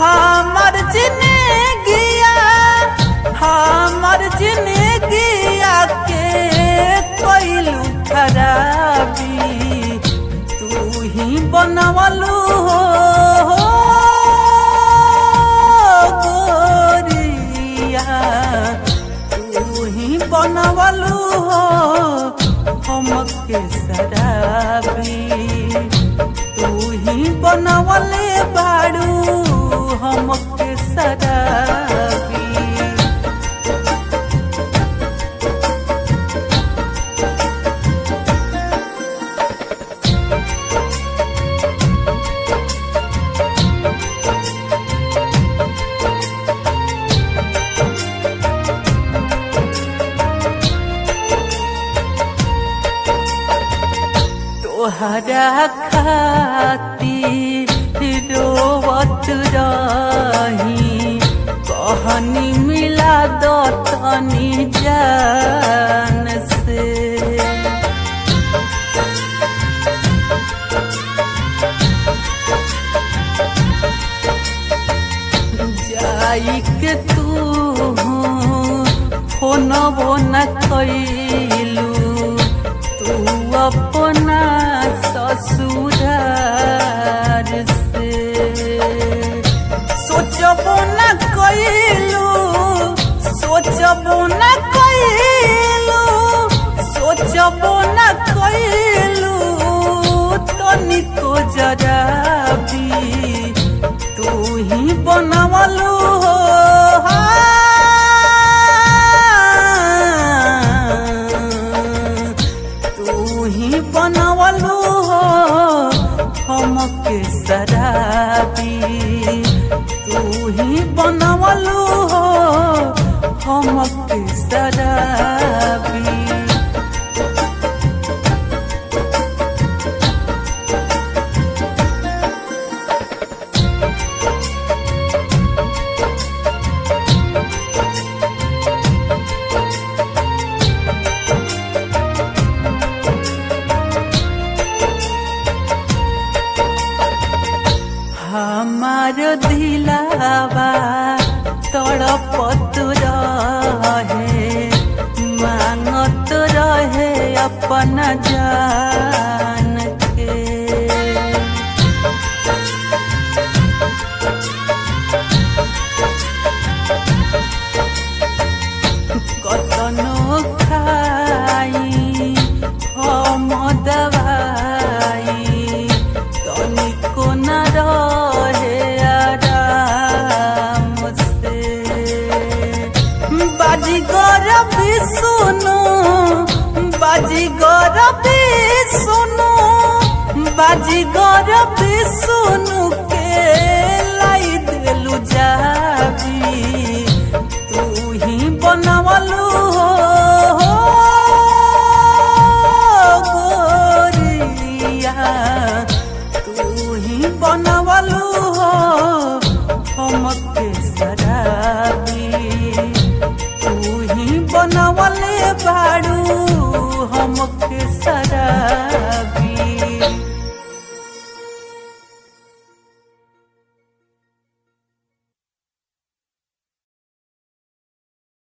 हमर जिंदगिया हमर जिंदगिया के कोइलू खराबी तू ही बनवलू हो गोरिया तू ही बनवलू हो हमके शराबी तू ही बनवले बाड़ू हमके शराबी तोहरा खातिर रोवत रही कहनी मिला दो तनी जान से जाई के तू फोन न कैलू तू अपना ससुरार से सोचबो न कैलू सोचबो न कैलू सोचबो न कैलू तनिको जरा भी तू ही बनवलू हो तू ही बनवलू हो हमके शराबी तू ही बनवलू हो हमके शराबी हमार दिलावा तड़पत रहे मांगत रहे अपन जान